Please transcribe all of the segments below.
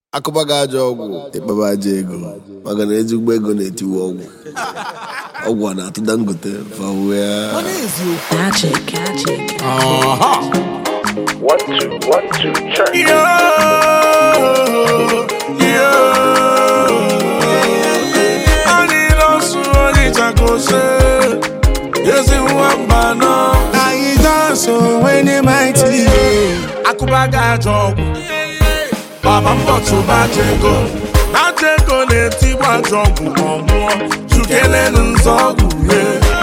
akụba gị ajọ ọgwụ ịkpaba aja ego maka na ezigbo ego na-etiwe ọgwụ ọgwụ a na-atụ dangote fawe ya Magic, magic. One, two, one, two, check. Yo, yo. Anyị nọsụ Onitsha kose, ezi nwamba nọ. Anyị dansụ when the mighty. Akụba ga-ajọ ọgwụ. Baba mbọ tụba jego. Na jego na-etigbu ajọ ọgwụ ma ọ nwụọ. Chukelenu nzọgwụ ye.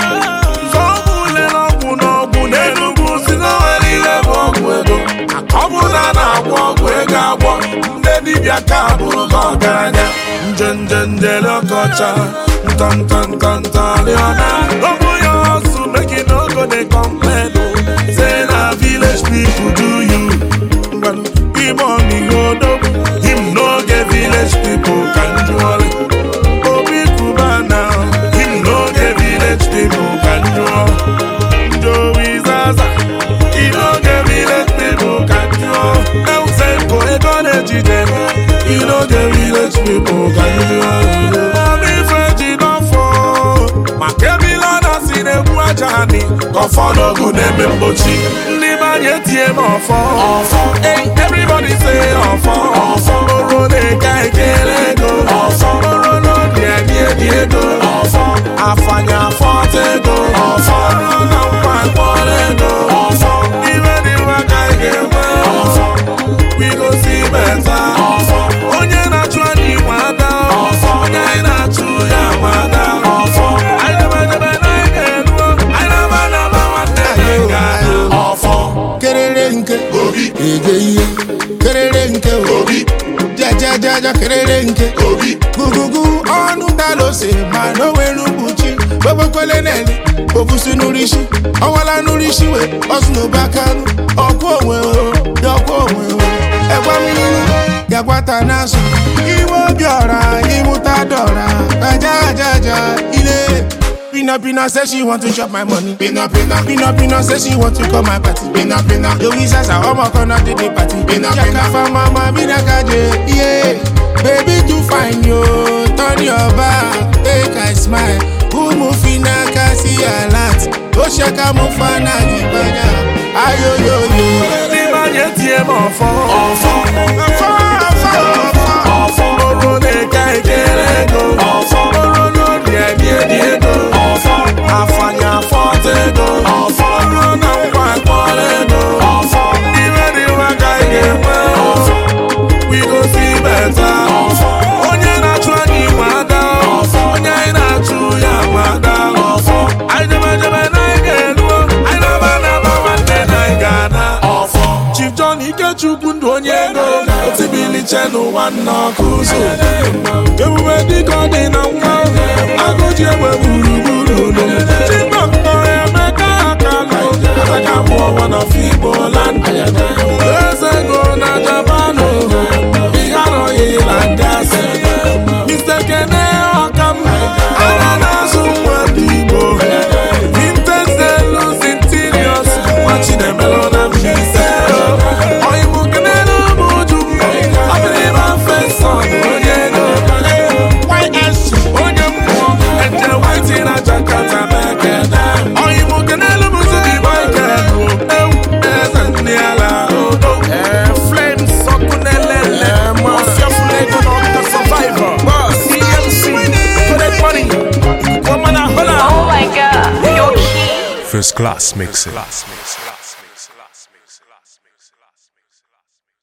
Nzọgwụ lere ọgwụ n'ọgwụ n'Enugu si n'onwere ihe bụ ọgwụ ego. Ọ bụ na a na-agwọ ọgwụ ego agwọ ndị dibịa ka bụrụ gị ọgaranya nje nje njele ọkọcha nta nta nta nta rịọna ọ bụ ya ọsụ make you no go dey complain o say na village people do you ngwanụ ime ọmịgodo him no get village people ka njụọrị obi kuba na him no get village people ka njụọ Joey Zaza He no get village people can do El Senko ego na-ejide He no get village people can do Mami Feji don fall maka ebila na si na-egbu aja anyị ka ọfọ n'ogu na-eme mgbochi ndị banye tie m ọfọ ọfọ everybody say ọfọ ọfọ oro na-eke ekele ego ọfọ oro n'obi edi edi ego ọfọ afanya afọta ego ọfọ ọrụ na nkwa mkpọrọ ego ọfọ ibe dị mma ka ị ga-enwe ọfọ we go see better ọfọ onye na-achụ anyị nwe ada ọfọ onye anyị na-achụ ya nwe ada ọfọ anyị debedebe na anyị ga-eruo anyị na-aba na-aba nwanne anyị ga-ada ọfọ kerere nke obi ege ihe kerere nke obi jajajaja kerere nke obi gugugu ọnụ dalose ma n'onwere mkpuchi gbebekwele nele obusi n'urisi ọwala n'urisi we ọsụnụbakanụ ọkwụ onwe o yọkwụ onwe o ẹgwa mmiri gagwata n'azụ iwe obi ọra ịmụta dọra ajajaja ile Pina Pina say she want to chop my money. Pina Pina Pina Pina say she want to come my party. Pina Pina Louis Zaza ọmọ kan náà dédé party. Pina Pina Jaka mama Mina Kaje yeah. Baby too fine yo, turn your back, make I smile. Umu fina kasi alat, ó ṣẹ́ka mú fana ìgbàjà. Ayoyoyo. ndị banye tie m ọfọ ọfọ Ọfọ ọfọ ọfọ. ọfọ oro na-eke ekele ego ọfọ oro n'obi edi edi ego ọfọ afanya afọta ego ọfọ ọrụ na nkwa mkpọrọ ego ọfọ ibe dị mma ka ị ga-enwe ọfọ we go see better ọfọ onye na-achụ anyị nwe ada ọfọ onye anyị na-achụ ya nwe ada ọfọ anyị debedebe na anyị ga-eruo anyị na-aba na-aba nwanne na anyị ga-ana ọfọ Chief John Ikechukwu ndụ onye ego otibiliche n'ụwa nna ọkụ ụzọ ebube dịka ọ dị na nwa agụji egbe gburugburu ụlọ chibọkpọ emeka akalụ ataka mụọ wana figbo land eze ego na japanụ ihe arọghị na ndị asị Mr. Kene Ọkam ana na-azụ nwa ndị Igbo Vintage Delus Interiors nwa Chinemelo na Mbaise Oyibo kenelu m uju Abịrịba Feson onye ego YS onye mmụọ Eje Whitey na Jakarta mekene Oyibo kenelu m Zubi Michael Ewu eze ndị ala odo Flames ọkụ na-elele Mafia Fulego na Ọkụ Survivor CMC Connect Money Woman Ahola Oh my god, you're key. First class mixing.